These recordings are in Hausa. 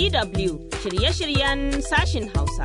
DW shirye-shiryen sashin Hausa.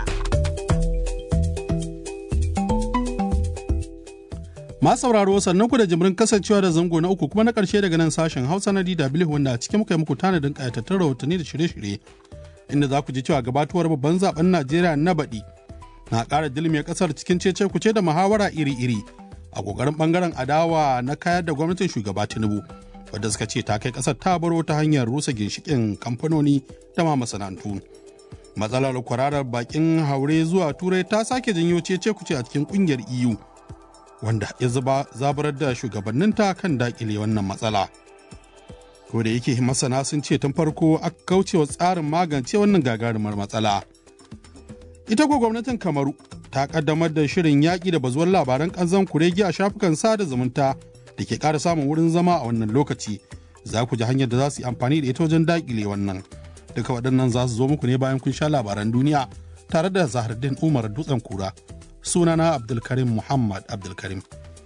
Ma sauraro sannan ku da jimirin kasancewa da zango na uku kuma na ƙarshe daga nan sashen Hausa na DW wanda a cikin muka yi muku tanadin ƙayatattun rahotanni da shirye-shirye inda za ku ji cewa gabatuwar babban zaben Najeriya na baɗi na ƙara dilmiyar ƙasar cikin cece kuce da muhawara iri-iri a ƙoƙarin ɓangaren adawa na kayar da gwamnatin shugaba Tinubu wadda suka ce ta kai ƙasar ta baro ta hanyar rusa ginshiƙin kamfanoni da ma masana'antu. Matsalar kwararar bakin haure zuwa Turai ta sake janyo cece kuce a cikin ƙungiyar EU. wanda ya zuba zaburar da shugabanninta kan dakile wannan matsala. Ko da yake masana sun ce tun farko aka kaucewa tsarin magance wannan gagarumar matsala. Ita ko gwamnatin Kamaru ta kaddamar da shirin yaƙi da bazuwar labaran ƙanzan kuregi a shafukan sada zumunta da ke ƙara samun wurin zama a wannan lokaci. Za ku ji hanyar da za su yi amfani da ita wajen dakile wannan. Duka waɗannan za su zo muku ne bayan kun sha labaran duniya tare da Zahardin Umar Dutsen Kura. sunana Abdulkarim Muhammad Abdulkarim.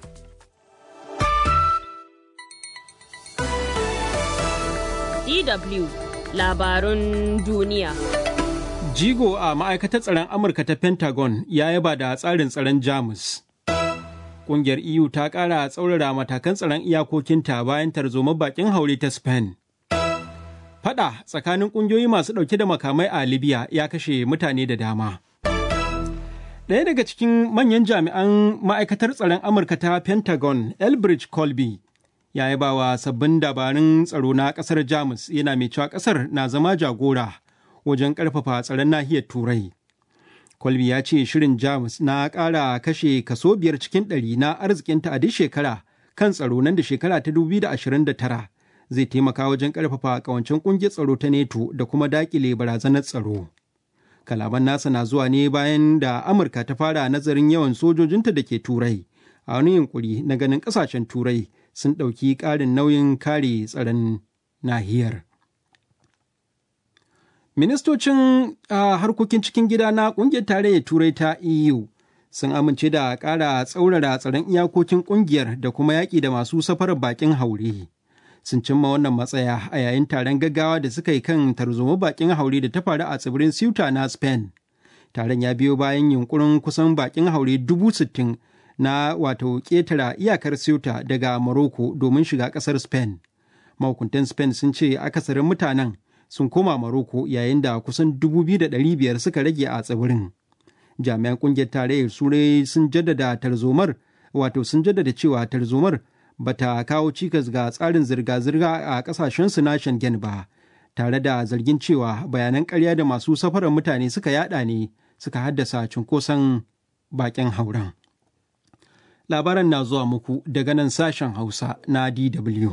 DW labarun duniya. Jigo a ma'aikatar tsaron Amurka ta Pentagon ya yaba da tsarin tsaron Jamus. Ƙungiyar EU ta ƙara tsaurara matakan tsaron iyakokinta bayan tarzoma bakin haure ta Spain. Fada tsakanin ƙungiyoyi masu ɗauke da makamai a Libya ya kashe mutane da dama. Ɗaya daga cikin manyan jami'an ma'aikatar tsaron Amurka ta Pentagon, Elbridge Colby, ya yaba wa sabbin dabarun tsaro na ƙasar Jamus yana mai cewa ƙasar na zama jagora wajen ƙarfafa tsaron nahiyar Turai. Colby ya ce shirin Jamus na ƙara kashe kaso biyar cikin ɗari na arzikinta a duk shekara kan tsaro nan da shekara ta 2029 zai taimaka wajen ƙarfafa ƙawancen ƙungiyar tsaro ta NATO da kuma daƙile barazanar tsaro. kalaman nasa na zuwa ne bayan da amurka ta fara nazarin yawan sojojinta da ke turai a wani yunkuri na ganin kasashen turai sun ɗauki ƙarin nauyin kare tsaron nahiyar ministocin harkokin cikin gida na ƙungiyar tarayyar turai ta eu sun amince da ƙara tsaurara tsaron iyakokin ƙungiyar da kuma yaƙi da masu safarar baƙin haure. sun cimma wannan matsaya a yayin taron gaggawa da suka yi kan tarzoma bakin haure da ta faru a tsibirin Ceuta na Spain. Taron ya biyo bayan yunkurin kusan bakin haure dubu sittin na wato ƙetara iyakar Ceuta daga Morocco domin shiga ƙasar Spain. Mahukuntan Spain sun ce akasarin mutanen sun koma Morocco yayin da kusan dubu biyu da ɗari biyar suka rage a tsibirin. Jami'an ƙungiyar tarayyar Turai sun jaddada tarzomar wato sun jaddada cewa tarzomar bata kawo cikas ga tsarin zirga-zirga a kasashensu na Schengen ba, tare da zargin cewa bayanan karya da masu safarar mutane suka yada ne suka haddasa cunkoson bakin hauren. Labaran na zuwa muku daga nan sashen Hausa na DW.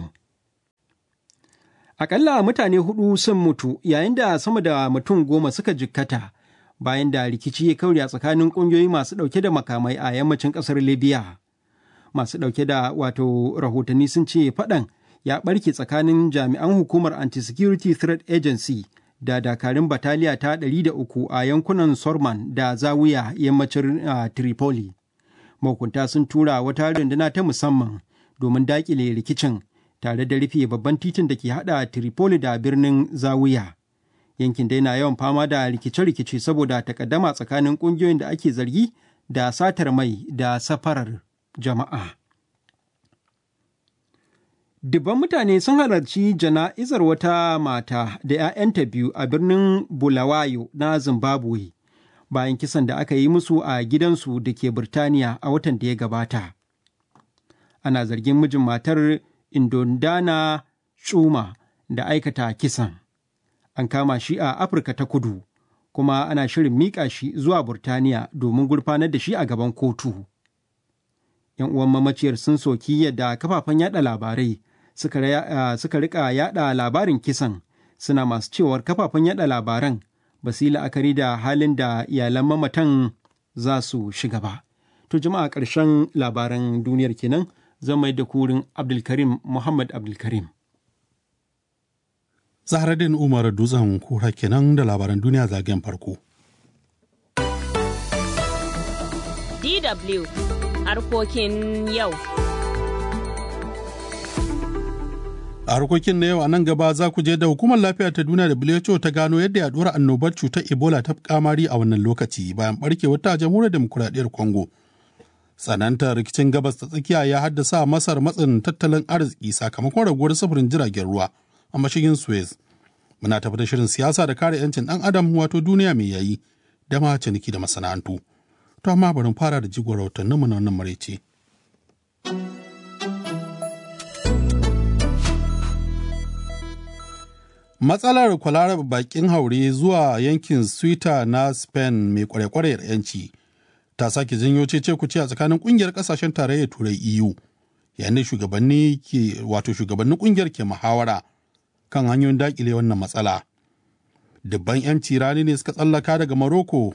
Akalla mutane hudu sun mutu yayin da sama da mutum goma suka jikkata bayan da rikici ya kauri a tsakanin ƙungiyoyi masu ɗauke da makamai a yammacin ƙasar Libya. masu ɗauke da wato rahotanni sun ce faɗan ya ɓarke tsakanin jami'an hukumar anti-security threat agency da dakarun bataliya ta 103 a yankunan sorman da zawiya yammacin uh, tripoli mahukunta sun tura wata runduna ta musamman domin daƙile rikicin tare da rufe babban titin da ke hada tripoli da birnin zawiya yankin dai na yawan fama da rikice-rikice saboda takaddama tsakanin ƙungiyoyin da ake zargi da satar mai da safarar jama'a. Dubban mutane sun halarci jana'izar wata mata da 'ya'yanta biyu a birnin Bulawayo na Zimbabwe bayan kisan da aka yi musu a gidansu da ke Birtaniya a watan da ya gabata. Ana zargin mijin matar Indondana Chuma da aikata kisan. An kama shi a Afirka ta kudu, kuma ana shirin miƙa shi zuwa Burtaniya domin gurfanar da shi a gaban kotu. 'yan uwan mamaciyar sun soki yadda kafafen yada labarai suka, uh, suka rika yada labarin kisan suna masu cewar kafafen yada labaran ba su yi la'akari da halin da iyalan mamatan za su shiga ba. To jama'a ƙarshen labaran duniyar kenan zan mai da kurin Abdulkarim Muhammad Abdulkarim. Zahraddin Umar Dutsen kura kenan da labaran duniya zagayen farko. DW harkokin yau. A harkokin na yau a nan gaba za ku je da hukumar lafiya ta duniya da WHO ta gano yadda yaduwar annobar cutar Ebola ta kamari a wannan lokaci bayan barkewar ta jamhuriyar demokuraɗiyyar Congo. Tsanantar rikicin gabas ta tsakiya ya haddasa Masar matsin tattalin arziki sakamakon raguwar sufurin jiragen ruwa a mashigin Suez. Muna tafi da shirin siyasa da kare 'yancin ɗan adam wato duniya mai yayi da ma ciniki da masana'antu. To amma bari fara da jigon rahotanninmu na wannan maraice. Matsalar kwalarar bakin haure zuwa yankin Swita na Spain mai kware-kware yanci ta sake janyo cece kuce a tsakanin kungiyar kasashen tarayyar turai EU yayin da shugabanni ke wato shugabannin kungiyar ke muhawara kan hanyoyin dakile wannan matsala. Dubban 'yanci rani ne suka tsallaka daga Morocco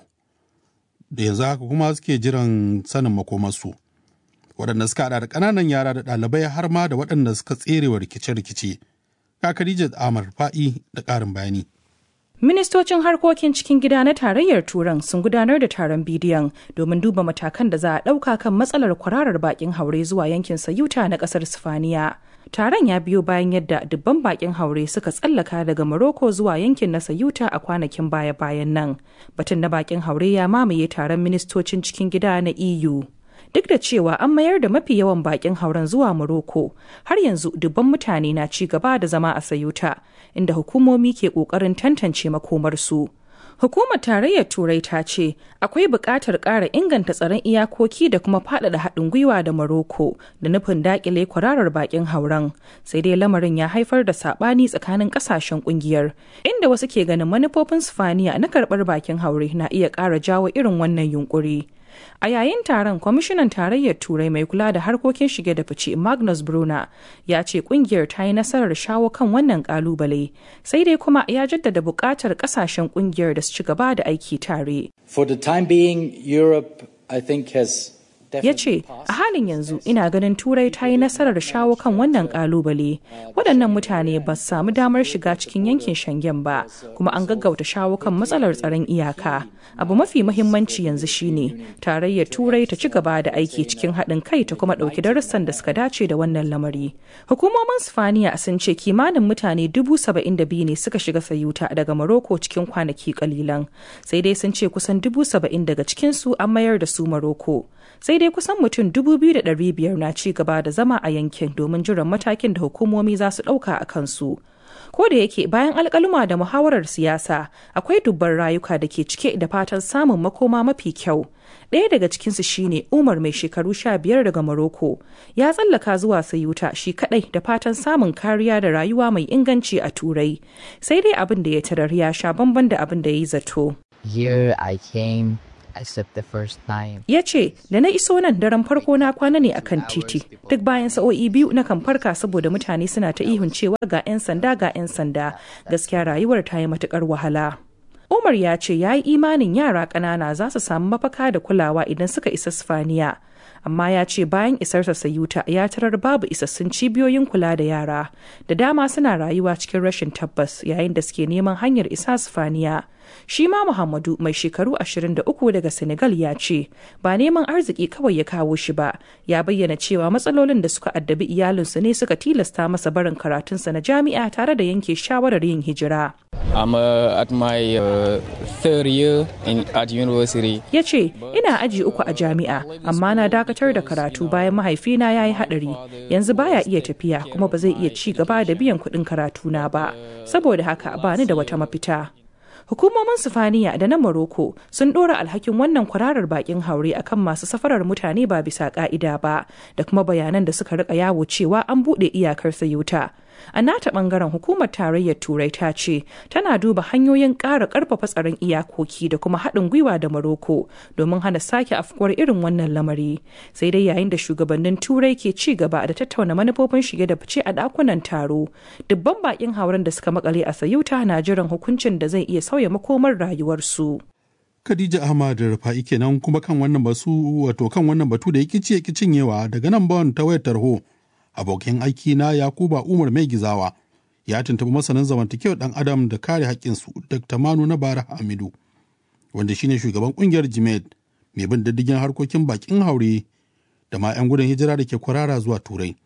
da yanzu haka kuma suke jiran sanin makomarsu. Waɗanda suka haɗa da ƙananan yara da ɗalibai har ma da waɗanda suka tserewa rikice-rikice. Ka Khadija Amar Fa'i da ƙarin bayani. Ministocin harkokin cikin gida na tarayyar Turan sun gudanar da taron bidiyon domin duba matakan da za a ɗauka kan matsalar kwararar bakin haure zuwa yankin Sayuta na ƙasar Sifaniya. Taron ya biyo bayan yadda dubban bakin haure suka tsallaka daga Morocco zuwa yankin na Sayuta a kwanakin baya-bayan nan. Batun na bakin haure ya mamaye taron ministocin cikin gida na EU. duk da cewa an mayar da mafi yawan bakin hauren zuwa Morocco har yanzu dubban mutane na ci gaba da zama a Sayuta inda hukumomi ke kokarin tantance makomarsu. Hukumar Tarayyar Turai ta ce akwai buƙatar ƙara inganta tsaron iyakoki da kuma faɗaɗa haɗin gwiwa da Morocco da nufin daƙile kwararar bakin hauren. Sai dai lamarin ya haifar da saɓani tsakanin ƙasashen ƙungiyar, inda wasu ke ganin manufofin Sifaniya na karɓar bakin haure na iya ƙara jawo irin wannan yunƙuri. A yayin taron kwamishinan tarayyar turai mai kula da harkokin shige da fice Magnus Bruna ya ce kungiyar ta yi nasarar shawo kan wannan kalubale sai dai kuma ya jaddada buƙatar ƙasashen kungiyar da su ci gaba da aiki tare. For the time being, Europe, I think, has ya ce a halin yanzu ina ganin turai ta yi nasarar shawo kan wannan kalubale waɗannan mutane ba su samu damar shiga cikin yankin shangen ba kuma an gaggauta shawo kan matsalar tsaron iyaka abu mafi mahimmanci yanzu shine tarayyar turai ta ci gaba da aiki cikin haɗin kai ta kuma ɗauki darussan da suka dace da wannan lamari hukumomin sifaniya sun ce kimanin mutane dubu saba'in da biyu ne suka shiga sayuta daga maroko cikin kwanaki kalilan sai dai sun ce kusan dubu saba'in daga cikinsu an mayar da su maroko sai dai kusan mutum 2,500 na ci gaba da zama a yankin domin jiran matakin da hukumomi za su ɗauka a kansu. Ko da yake bayan alkaluma da muhawarar siyasa akwai dubban rayuka da ke cike da fatan samun makoma mafi kyau. Ɗaya daga cikinsu shine Umar mai shekaru sha biyar daga Morocco. Ya tsallaka zuwa Sayuta shi kaɗai da fatan samun kariya da rayuwa mai inganci a Turai. Sai dai abin da ya tarar ya sha bamban da abin da ya yi zato. Here I came except the first time. Ya ce, da na iso nan daren farko na kwana ne akan titi. Duk bayan sa'o'i biyu na kan farka saboda mutane suna ta ihun cewa ga 'yan sanda ga 'yan sanda. Gaskiya rayuwar ta yi matukar wahala. Umar ya ce ya yi imanin yara ƙanana za su samu mafaka da kulawa idan suka isa Sifaniya. Amma ya ce bayan isarsa Sayuta ya tarar babu isassun cibiyoyin kula da yara. Da dama suna rayuwa cikin rashin tabbas yayin da suke neman hanyar isa Sifaniya. Shi ma Muhammadu mai shekaru 23 daga Senegal ya ce ba neman arziki kawai ya kawo shi ba, ya bayyana cewa matsalolin da suka addabi iyalinsu ne suka tilasta masa barin karatunsa na jami'a tare da yanke shawarar yin hijira. I'm uh, at my uh, third year in, at university. Ya ce, ina aji uku a jami'a, amma na dakatar da karatu bayan mahaifina ya yi haɗari. Yanzu baya iya tafiya kuma ba zai iya ci gaba da biyan kuɗin karatuna ba. Saboda haka ba ni da wata mafita. Hukumomin Sifaniya da na Morocco sun ɗora alhakin wannan kwararar bakin haure akan masu safarar mutane ba bisa ka'ida ba da kuma bayanan da suka rika yawo cewa an buɗe iyakar Sayuta. A nata bangaren hukumar tarayyar Turai ta ce tana duba hanyoyin ƙara ƙarfafa tsaron iyakoki da kuma haɗin gwiwa da Morocco domin hana sake afkuwar irin wannan lamari. Sai dai yayin da shugabannin Turai ke ci gaba da tattauna manufofin shige da fice a ɗakunan taro, dubban bakin hauren da suka makale a Sayuta na jiran hukuncin da zai iya sauya makomar rayuwarsu. Khadija Ahmad Rufa'i kenan kuma kan wannan basu wato kan wannan batu da yake ci yake cinyewa daga nan bawan ta wayar tarho. Abokin aiki na Yakuba Umar Mai Gizawa ya tuntuɓi masanin zamantakewar ɗan adam da kare haƙƙinsu Dr. Manu na Bara Hamidu wanda shine shugaban ƙungiyar Jimed mai bin diddigin harkokin bakin haure da ma 'yan gudun hijira da ke kwarara zuwa Turai.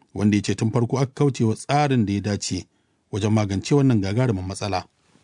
wanda ya ce tun farko aka kauce wa tsarin da ya dace wajen magance wannan gagarumin matsala.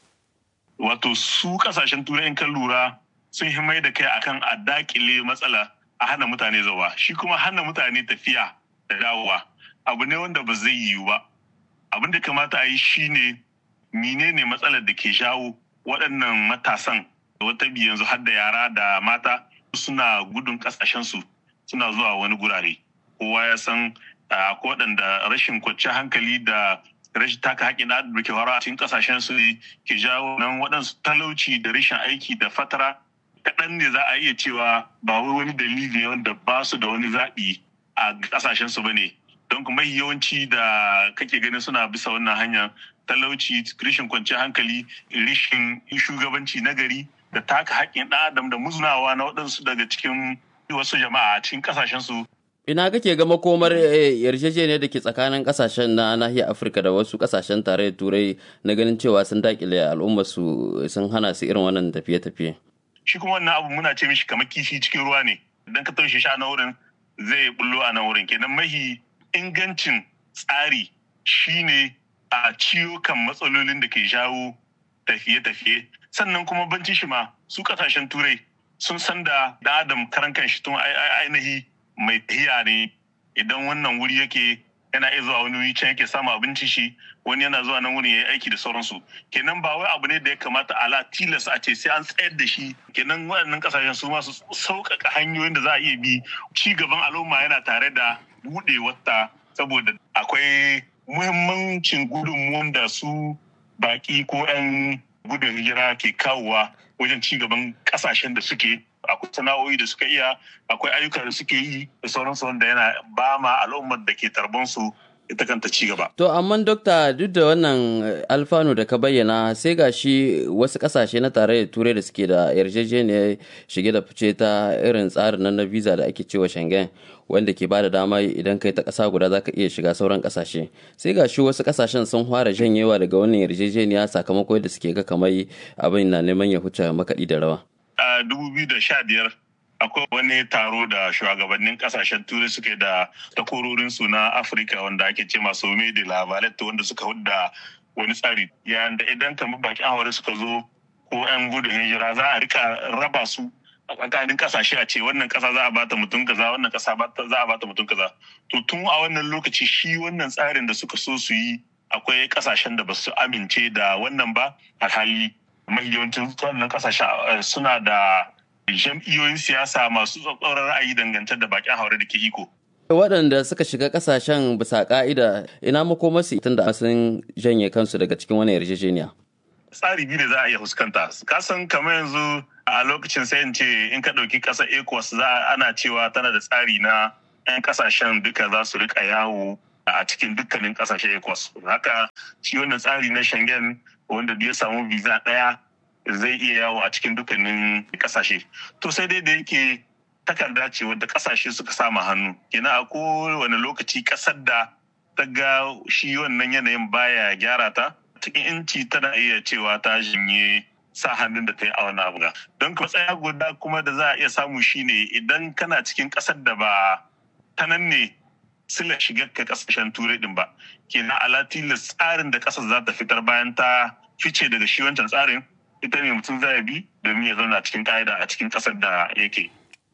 Wato su kasashen turai in kan lura sun himai da kai akan a dakile matsala a hana mutane zawa shi kuma hana mutane tafiya da dawowa abu ne wanda ba zai yiwu ba abin da kamata a yi shine menene matsalar da ke jawo waɗannan matasan wata bi yanzu har da yara da mata suna gudun ƙasashensu suna zuwa wani gurare kowa ya san ko waɗanda rashin kwanciyar hankali da rashin taka haƙƙin da ke faruwa a cikin ƙasashen su ke jawo nan waɗansu talauci da rashin aiki da fatara kaɗan ne za a iya cewa ba wai wani dalili wanda ba su da wani zaɓi a ƙasashen su bane don kuma yawanci da kake ganin suna bisa wannan hanya talauci rashin kwanciyar hankali rashin shugabanci na gari da taka haƙƙin ɗan adam da muzunawa na waɗansu daga cikin wasu jama'a a cikin ƙasashen su Ina kake ga makomar yarjejeniyar da ke tsakanin kasashen na nahiyar Afirka da wasu kasashen tarayyar Turai na ganin cewa sun dakile al'ummar su sun hana su irin wannan tafiye-tafiye. Shi kuma wannan abu muna ce mishi kamar kifi cikin ruwa ne. Idan ka taushe shi a na wurin zai bullo a na wurin. Kenan mahi ingancin tsari shine a ciwo kan matsalolin da ke jawo tafiye-tafiye. Sannan kuma banci shi ma su kasashen Turai sun san da da Adam karan kanshi tun ainihi mai tahiya ne idan wannan wuri yake yana iya zuwa wani wuri can yake samu abinci shi wani yana zuwa nan wurin ya yi aiki da sauransu kenan ba wai abu ne da ya kamata ala tilas a ce sai an tsayar da shi kenan waɗannan ƙasashen su masu sauƙaƙa hanyoyin da za a iya bi ci gaban al'umma yana tare da buɗe wata saboda akwai muhimmancin gudunmuwan da su baƙi ko 'yan gudun hijira ke kawowa wajen ci gaban ƙasashen da suke akwai sana'o'i da suka iya akwai ayyuka da suke yi da sauransu wanda yana ba ma al'ummar da ke tarbansu ita kanta ci gaba. To amma dokta duk da wannan alfanu da ka bayyana sai ga shi wasu kasashe na tarayyar turai da suke da yarjejeniyar shige da fice ta irin tsarin nan na visa da ake cewa Schengen wanda ke ba da dama idan kai ta ƙasa guda za ka iya shiga sauran ƙasashe sai ga shi wasu ƙasashen sun fara janyewa daga wannan yarjejeniya sakamakon da suke ga kamar abin na neman ya huce makaɗi da rawa. a 2015 akwai wani taro da shugabannin kasashen turai suke da takwarorinsu na afirka wanda ake ce masu de la valette wanda suka hudda wani tsari yayin da idan kamar bakin haure suka zo ko 'yan gudun hijira za a rika raba su a tsakanin kasashe a ce wannan kasa za a bata mutum kaza wannan kasa za a bata mutum kaza to tun a wannan lokaci shi wannan tsarin da suka so su yi akwai kasashen da ba su amince da wannan ba alhali mahiyawancin wannan kasashen suna da jam'iyyoyin siyasa masu tsatsauran ra'ayi dangance da bakin haure da ke iko. waɗanda suka shiga ƙasashen bisa ƙa'ida ina makomarsu tun da sun janye kansu daga cikin wani yarjejeniya. tsari biyu da za a iya fuskanta kasan kamar yanzu a lokacin sai in ce in ka ɗauki ƙasar ecos za ana cewa tana da tsari na 'yan ƙasashen duka za su rika yawo a cikin dukkanin ƙasashen ecos haka shi wannan tsari na schengen wanda ya samu visa ɗaya zai iya yawo a cikin dukkanin kasashe to sai dai da yake takarda ce wadda kasashe suka sama hannu kenan a kowane lokaci kasar da ta ga shi wannan yanayin baya gyara ta cikin inci tana iya cewa ta jinye sa hannun da ta yi a wani abu don matsaya guda kuma da za a iya samu shine idan kana cikin kasar da ba ta nan ne sila shigar ka kasashen turai din ba kenan alatilas tsarin da kasar za ta fitar bayan ta fice daga shi wancan tsarin ita ne mutum zai bi domin ya zauna cikin ka'ida a cikin ƙasar da yake.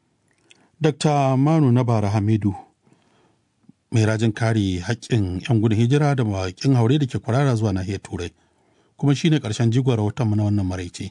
Dr. Manu Nabara Hamidu mai rajin kare haƙƙin 'yan gudun hijira da mawaƙin haure da ke kwarara zuwa nahiyar Turai kuma shine ƙarshen jigon rahoton na wannan maraice.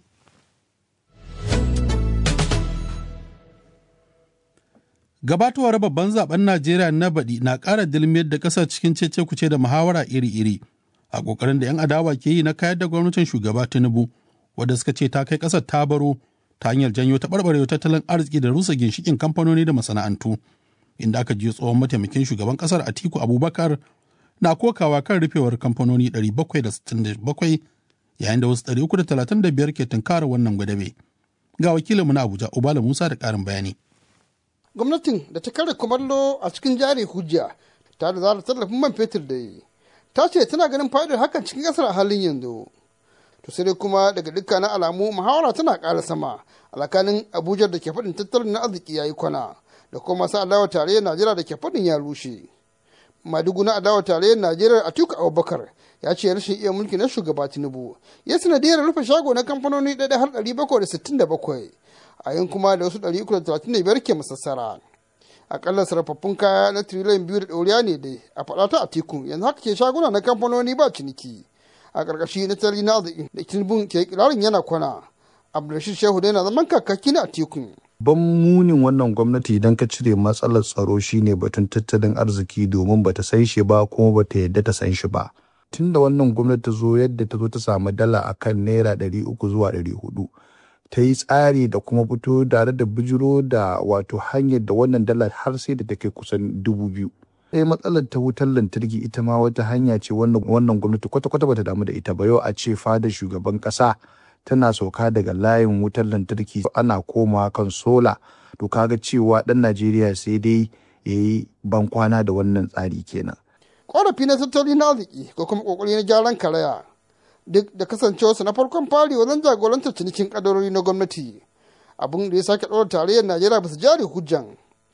Gabatowar babban zaben Najeriya na baɗi na ƙara dilmiyar da ƙasar cikin cece kuce da muhawara iri-iri a ƙoƙarin da 'yan adawa ke yi na kayar da gwamnatin shugaba Tinubu wadda suka ce ta kai ƙasar ta baro ta hanyar janyo taɓarɓarewa tattalin arziki da rusa ginshikin kamfanoni da masana'antu inda aka ji tsohon mataimakin shugaban ƙasar Atiku Abubakar na kokawa kan rufewar kamfanoni 767 yayin da wasu 335 ke tunkara wannan gwadabe. Ga wakilinmu na Abuja Ubala Musa da ƙarin bayani. Gwamnatin da ta kare kumallo a cikin jari hujja ta da zara tallafin man fetur da yi ta ce tana ganin fa'idar hakan cikin ƙasar a halin yanzu. to sai dai kuma daga dukkanin alamu muhawara tana ƙara sama alakanin abuja da ke faɗin tattalin na arziki ya yi kwana da kuma masu alawar tarayyar najeriya da ke faɗin ya rushe madugu na adawa tarayyar najeriya atiku abubakar ya ce rashin iya mulki na shugaba tinubu ya sanadiyar rufe shago na kamfanoni ɗaya har ɗari bakwai da sittin da bakwai a yin kuma da wasu ɗari uku da talatin da biyar ke masassara akalla sarrafaffun kaya na tiriliyan biyu da ɗoriya ne dai a faɗa ta atiku yanzu haka ke shaguna na kamfanoni ba ciniki a ƙarƙashi na tari na da tinubu ke kirarin yana kwana abdulrashid shehu dai na zaman kakaki na atiku ban munin wannan gwamnati idan ka cire matsalar tsaro shine batun tattalin arziki domin bata san shi ba kuma bata yadda ta san shi ba tun da wannan gwamnati ta zo yadda ta zo ta samu dala akan naira ɗari uku zuwa ɗari hudu ta yi tsari da kuma fito tare da bijiro da wato hanyar da wannan dala har sai da ta kai kusan dubu biyu sai matsalar ta wutar lantarki ita ma wata hanya ce wannan gwamnati kwata-kwata bata damu da ita ba yau a ce fada shugaban kasa tana sauka daga layin wutar lantarki ana koma kan sola to kaga cewa dan najeriya sai dai ya yi bankwana da wannan tsari kenan korafi na tattali na arziki ko kuma kokari na gyaran karaya duk da kasancewarsa na farkon fari wajen jagorantar cinikin kadarori na gwamnati abin da ya sake ɗora tarayyar najeriya ba su jari hujjan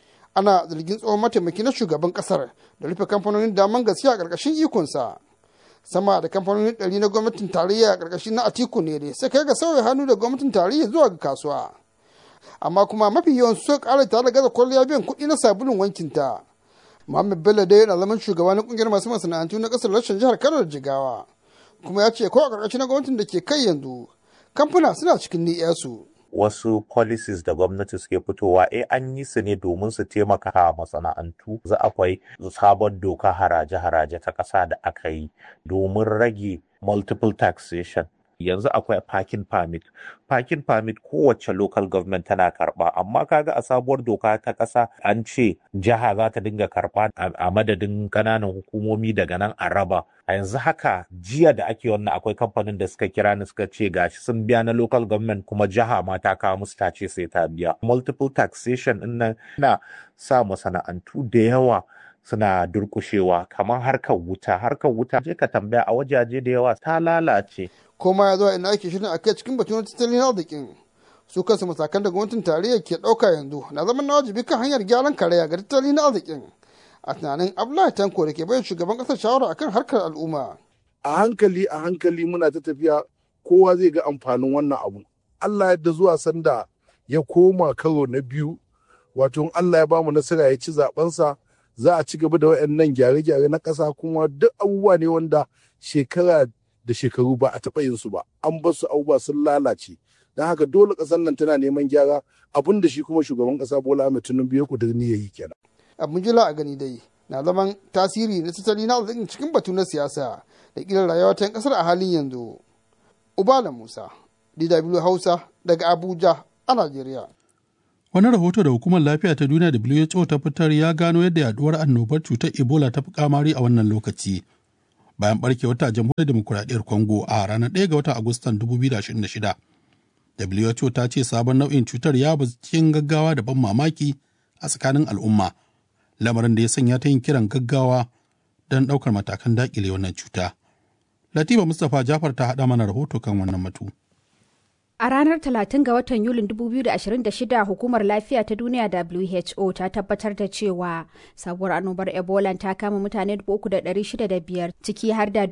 ana zargin tsohon mataimaki na shugaban kasar da rufe kamfanonin daman gaskiya a ƙarƙashin ikonsa sama da kamfanonin ɗari na gwamnatin tarayya a ƙarƙashin na atiku ne dai sai kai ga sauya hannu da gwamnatin tarayya zuwa ga kasuwa amma kuma mafi yawan su ƙara tare da gaza kwalliya biyan kuɗi na sabulun wankinta muhammad bello dai yana zaman shugaba na ƙungiyar masu masana'antu na ƙasar rashin jihar kano da jigawa kuma ya ce ko a ƙarƙashin na gwamnatin da ke kai yanzu kamfuna suna cikin ni'yasu. wasu policies da gwamnati suke fitowa eh an yi su ne domin su taimaka a masana'antu za akwai sabon doka haraje-haraje ta ƙasa da aka yi domin rage multiple taxation yanzu akwai parking permit parking permit kowace local government tana karba amma kaga a sabuwar doka ta ƙasa an ce jiha za ta dinga karba a madadin ƙananan hukumomi daga nan a raba a yanzu haka jiya da ake wannan akwai kamfanin da suka kira ni suka ce gashi sun biya na local government kuma jiha ma ta kawo musu ta ce sai ta biya multiple taxation din nan na sa masana'antu da yawa suna durkushewa kamar harkar wuta harkar wuta je ka tambaya a wajaje da yawa ta lalace koma ya zuwa ina ake shirin akai cikin batun tattalin arzikin su kansu matakan da gwamnatin tarayya ke ɗauka yanzu na zaman na wajibi kan hanyar gyaran karaya ga tattalin arzikin a tunanin abdullahi tanko da ke bayan shugaban ƙasar shawara akan harkar al'umma a hankali a hankali muna ta tafiya kowa zai ga amfanin wannan abu allah yadda zuwa sanda ya koma karo na biyu wato allah ya bamu nasara ya ci zabensa za a ci gaba da waɗannan gyare-gyare na ƙasa kuma duk abubuwa ne wanda shekara da shekaru ba a taɓa yin su ba an bar su abubuwa sun lalace don haka dole ƙasar nan tana neman gyara abin da shi kuma shugaban ƙasa bola ahmed tinubu ya kudirni ya yi kenan abin jila a gani dai na zaman tasiri na tattali na arzikin cikin batu na siyasa da ƙirar rayuwa ta ƙasar a halin yanzu ubala musa dw hausa daga abuja a najeriya Wani rahoto da Hukumar Lafiya ta Duniya WHO ta fitar ya gano yadda yaduwar annobar cutar Ebola ta fi kamari a wannan lokaci. Bayan barkewar ta jamhuriyar demokuraɗiyyar Congo a ranar 1 ga watan Agustan 2026. WHO ta ce sabon nau'in cutar ya bazu cikin gaggawa da ban mamaki a tsakanin al'umma. Lamarin da ya sanya ta yin kiran gaggawa don ɗaukar matakan daƙile wannan cuta. Latifa Mustapha Jafar ta haɗa mana rahoto kan wannan batu. A ranar 30 ga watan Yulin 2026 Hukumar Lafiya ta Duniya WHO ta tabbatar da cewa sabuwar annobar Ebola ta kama mutane 3,605 ciki har da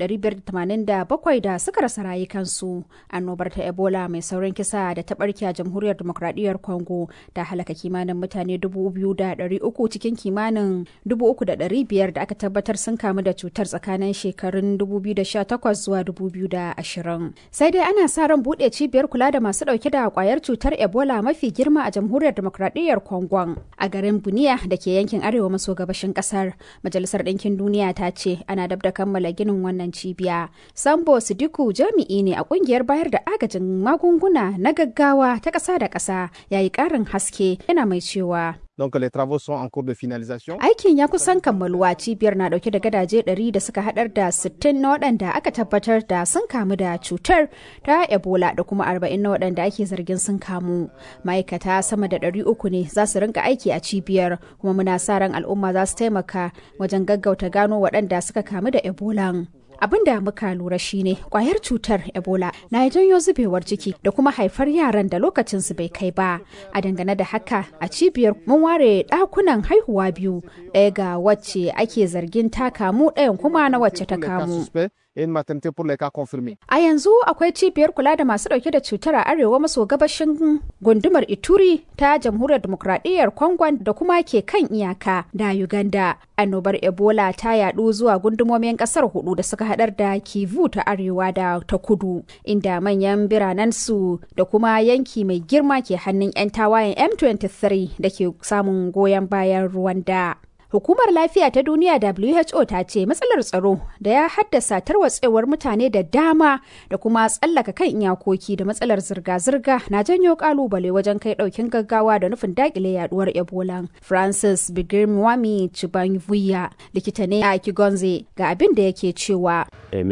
1,587 da suka rasa rayukansu. Annobar ta Ebola mai saurin kisa da ta barke a Jamhuriyar Demokradiyyar Congo ta halaka kimanin mutane 2,300 cikin kimanin 3,500 da aka tabbatar sun kamu da cutar tsakanin shekarun 2018 zuwa 2020. Sai dai ana sa ran buɗe cibiyar kula da masu dauke da kwayar cutar ebola mafi girma a jamhuriyar demokradiyyar kongon a garin buniya da ke yankin arewa maso gabashin kasar majalisar ɗinkin duniya ta ce ana dab da kammala ginin wannan cibiya sambo sidiku jami'i ne a kungiyar bayar da agajin magunguna na gaggawa ta ƙasa da ƙasa yayi ƙarin haske yana mai cewa Donc les travaux sont en cours de finalisation. Aikin ya kusan kammaluwa cibiyar na dauke da gadaje 100 da suka hadar da 60 na waɗanda aka tabbatar da sun kamu da cutar ta Ebola da kuma 40 na waɗanda ake zargin sun kamu. Ma'aikata sama da 300 ne za su rinka aiki a cibiyar kuma muna sa ran al'umma za su taimaka wajen gaggauta gano waɗanda suka kamu da Ebola. abin da muka lura shine kwayar cutar ebola na janyo zubewar ciki da kuma haifar yaran da lokacin su bai kai ba a dangane da haka a cibiyar mun ware dakunan haihuwa biyu ɗaya ga wacce ake zargin ta kamu ɗayan kuma na wacce ta kamu et une maternité pour les cas confirmés. A yanzu akwai cibiyar kula da masu dauke da cutar a arewa maso gabashin gundumar Ituri ta jamhuriyar demokradiyyar Congo da kuma ke kan iyaka da Uganda. Annobar Ebola ta yadu zuwa gundumomin kasar hudu da suka hadar da Kivu ta arewa da ta kudu, inda manyan biranen su da kuma yanki mai girma ke hannun 'yan tawayen M23 da ke samun goyon bayan Rwanda. Hukumar Lafiya ta Duniya WHO ta ce matsalar tsaro da ya haddasa tarwatsewar mutane da dama da kuma tsallaka kan iyakoki da matsalar zirga-zirga na janyo kalubale wajen kai daukin gaggawa da nufin dakile yaduwar Ebola. Francis Bigirmwami Chibanvuya likita ne a Kigonze ga abin da yake cewa.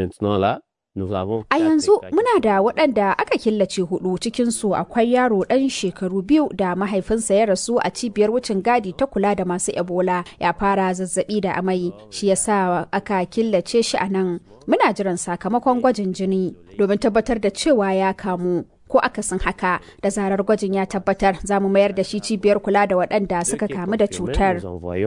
A yanzu muna da waɗanda aka killace hudu cikinsu akwai yaro ɗan shekaru biyu da mahaifinsa ya rasu a cibiyar wucin gadi ta kula da masu Ebola ya fara zazzabi da amai shi yasa aka killace shi a nan. Muna jiran sakamakon gwajin jini domin tabbatar da cewa ya kamu. ko akasin haka da zarar gwajin ya tabbatar za mu mayar da shi cibiyar kula da waɗanda suka kamu da cutar.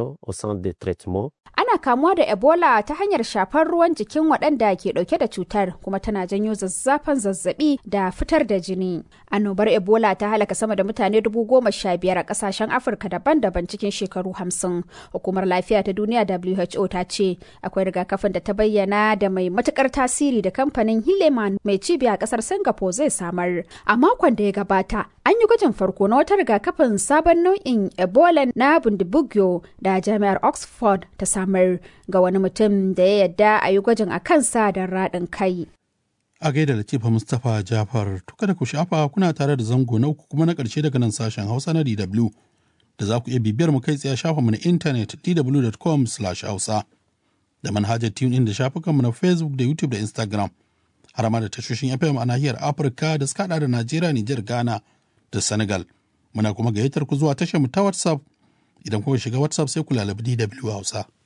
Ana kamuwa da Ebola ta hanyar shafar ruwan jikin waɗanda ke ɗauke da cutar kuma tana janyo zazzafan zazzabi da fitar da jini. Annobar Ebola ta halaka sama da mutane dubu goma sha biyar a ƙasashen Afirka daban-daban cikin shekaru hamsin. Hukumar Lafiya ta Duniya WHO ta ce akwai rigakafin da ta bayyana da mai matuƙar tasiri da kamfanin Hileman mai cibiya a ƙasar Singapore zai samar. A makon da ya gabata, an yi gwajin farko na wata rigakafin sabon nau'in Ebola na Bundibugyo da Jami'ar Oxford ta samar ga wani mutum da ya yadda a yi gwajin a kansa da raɗin kai. A gaida Latifa Mustapha Jafar, to kada ku shafa kuna tare da zango na uku kuma na ƙarshe daga nan sashen Hausa na DW da za ku iya bibiyar mu kai tsaye shafinmu na intanet dw.com/hausa da manhajar TuneIn da shafukanmu na Facebook da YouTube da Instagram. har ma da tashoshin FM a nahiyar Afirka da suka da Najeriya, Nijar, Ghana da Senegal. Muna kuma gayyatar ku zuwa tashar mu ta WhatsApp idan kuka shiga WhatsApp sai ku lalabi DW Hausa.